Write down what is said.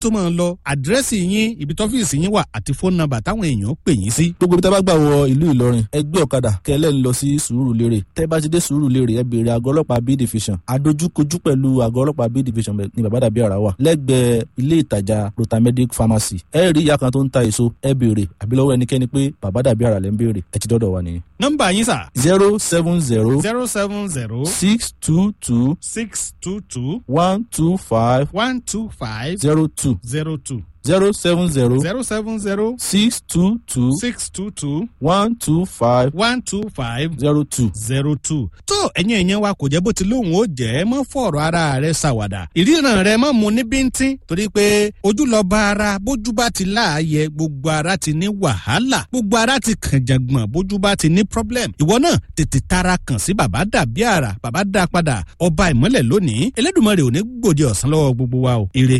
tó máa lọ àdírẹ́sì yín ibi tọ́fíìsì yín wà àti fóònù nọ́mbà táwọn èèyàn pè yín sí. gbogbo ibi tá a bá gbà wọ ìlú ìlọrin ẹgbẹ́ ọ̀kadà kẹlẹ́ ń lọ sí sùúrùlérè tẹ́ bá ti dé sùúrùlérè ẹ béèrè àgọ́ ọlọ́pàá b division adójúkojú pẹ̀lú àgọ́ ọlọ́pàá b division ní bàbá dàbí àrà wà lẹ́gbẹ̀ẹ́ ilé ìtajà rotamedic pharmacy ẹ rí ìyá kan tó ń ta èso ẹ béèrè àbí lọ́wọ́ ẹnikẹ́ni pé bàbá dàbí àrà lẹ́ ń béèrè ẹ ti dọ́dọ̀ wa nìyẹn. nọ́mbà yín sà. zero seven zero zero seven zero six two two six two two one two five one two five zero two zero two zero seven zero zero seven zero six two two six two two one two five one two five zero two. zero two. tó ẹ̀yin ẹ̀yẹn wa kò jẹ́ bó ti lóhùn ó jẹ́ mọ́ fọ̀rọ̀ ara rẹ̀ ṣàwàdà ìríran rẹ̀ mọ́ mu ní bíntín torí pé ojú lọ bá ara bójú bá ti láàyè gbogbo ara ti ní wàhálà gbogbo ara ti kàn jàngbọ̀n bójú bá ti ní problem ìwọ náà tètè tara kàn sí bàbá dàbí àrà bàbá dá padà ọba ìmọ́lẹ̀ lónìí Elédùmarè ò ní gbòde ọ̀sán lọ́wọ́ gbogbo wa o ire